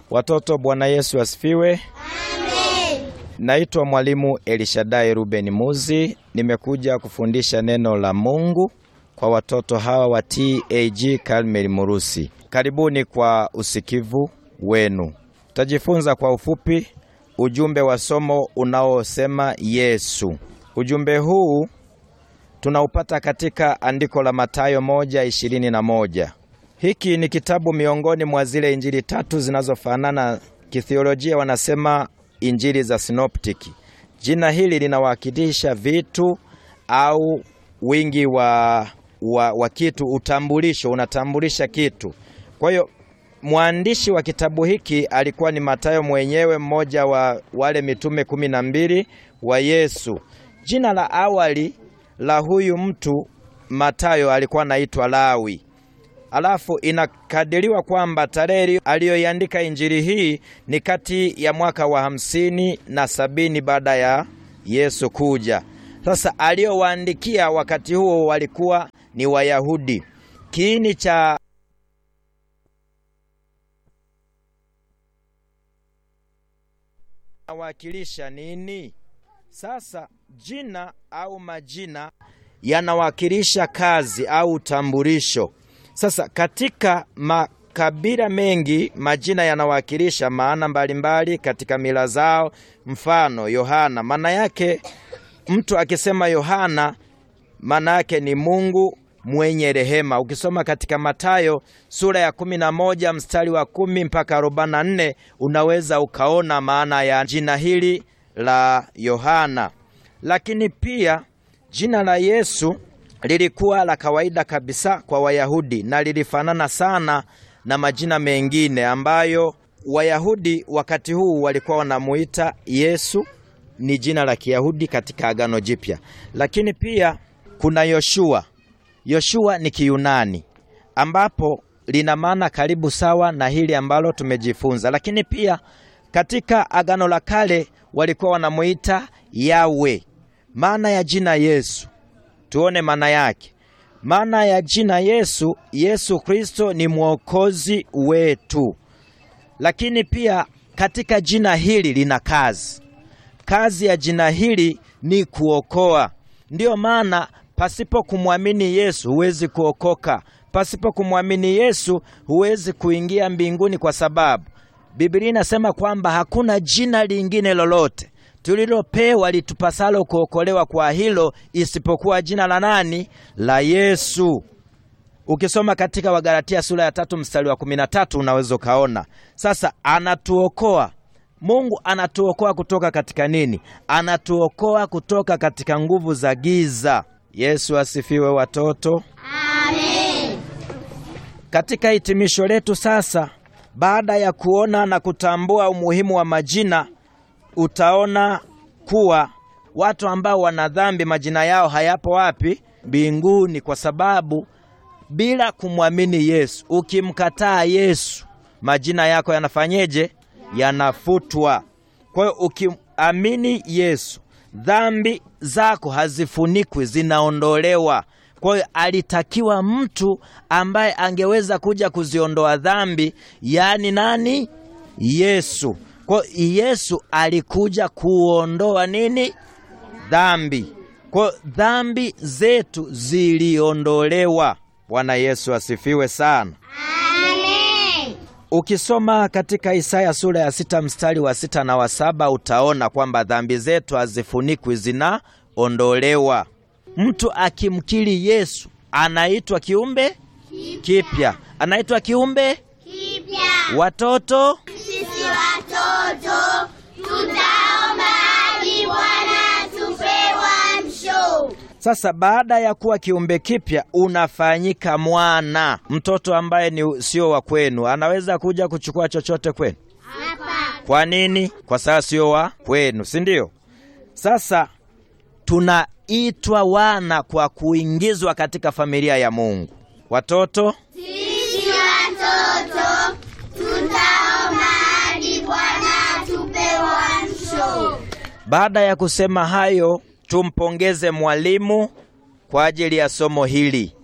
Watoto, Bwana Yesu asifiwe. Naitwa Mwalimu Elishadai Ruben Muzi, nimekuja kufundisha neno la Mungu kwa watoto hawa wa TAG Karmeli Murusi. Karibuni kwa usikivu wenu. Tutajifunza kwa ufupi ujumbe wa somo unaosema Yesu. Ujumbe huu tunaupata katika andiko la Mathayo moja ishirini na moja. Hiki ni kitabu miongoni mwa zile injili tatu zinazofanana kithiolojia, wanasema injili za sinoptiki. Jina hili linawakilisha vitu au wingi wa, wa, wa kitu, utambulisho, unatambulisha kitu. Kwa hiyo mwandishi wa kitabu hiki alikuwa ni Mathayo mwenyewe, mmoja wa wale mitume kumi na mbili wa Yesu. Jina la awali la huyu mtu Mathayo alikuwa anaitwa Lawi. Alafu inakadiriwa kwamba tarehe aliyoiandika injili hii ni kati ya mwaka wa hamsini na sabini baada ya Yesu kuja. Sasa aliyowaandikia wakati huo walikuwa ni Wayahudi. Kiini cha nawakilisha nini? Sasa jina au majina yanawakilisha kazi au utambulisho. Sasa katika makabila mengi majina yanawakilisha maana mbalimbali katika mila zao. Mfano Yohana, maana yake mtu akisema Yohana maana yake ni Mungu mwenye rehema. Ukisoma katika Mathayo sura ya kumi na moja mstari wa kumi mpaka arobaini na nne unaweza ukaona maana ya jina hili la Yohana. Lakini pia jina la Yesu lilikuwa la kawaida kabisa kwa Wayahudi na lilifanana sana na majina mengine ambayo Wayahudi wakati huu walikuwa wanamuita Yesu, ni jina la Kiyahudi katika Agano Jipya. Lakini pia kuna Yoshua. Yoshua ni Kiyunani ambapo lina maana karibu sawa na hili ambalo tumejifunza. Lakini pia katika Agano la Kale walikuwa wanamuita Yawe. Maana ya jina Yesu tuone maana yake. Maana ya jina Yesu, Yesu Kristo ni mwokozi wetu. Lakini pia katika jina hili lina kazi. Kazi ya jina hili ni kuokoa. Ndiyo maana pasipo kumwamini Yesu huwezi kuokoka. Pasipo kumwamini Yesu huwezi kuingia mbinguni, kwa sababu Biblia inasema kwamba hakuna jina lingine lolote tulilopewa litupasalo kuokolewa kwa hilo isipokuwa jina la nani? La Yesu. Ukisoma katika Wagalatia sura ya tatu mstari wa kumi na tatu unaweza ukaona. Sasa anatuokoa Mungu, anatuokoa kutoka katika nini? Anatuokoa kutoka katika nguvu za giza. Yesu asifiwe, watoto. Amen. Katika hitimisho letu sasa, baada ya kuona na kutambua umuhimu wa majina utaona kuwa watu ambao wana dhambi majina yao hayapo wapi? Mbinguni, kwa sababu bila kumwamini Yesu, ukimkataa Yesu, majina yako yanafanyeje? Yanafutwa. Kwa hiyo ukiamini Yesu, dhambi zako hazifunikwi, zinaondolewa. Kwa hiyo alitakiwa mtu ambaye angeweza kuja kuziondoa dhambi, yaani nani? Yesu. Kwa Yesu alikuja kuondoa nini? Dhambi. Kwa dhambi zetu ziliondolewa. Bwana Yesu asifiwe sana. Amen. Ukisoma katika Isaya sura ya sita mstari wa sita na wa saba utaona kwamba dhambi zetu hazifunikwi, zinaondolewa. Mtu akimkiri Yesu anaitwa kiumbe kipya, anaitwa kiumbe Kipya. watoto Sisi watoto tutaomba hadi Bwana atupe uamsho. Sasa baada ya kuwa kiumbe kipya unafanyika mwana. Mtoto ambaye ni sio wa kwenu anaweza kuja kuchukua chochote kwenu? Hapa. Kwa nini? Kwa sababu sio wa kwenu, si ndio? Sasa tunaitwa wana kwa kuingizwa katika familia ya Mungu. Watoto, Sisi watoto tutaomba hadi Bwana atupe uamsho. baada ya kusema hayo, tumpongeze mwalimu kwa ajili ya somo hili.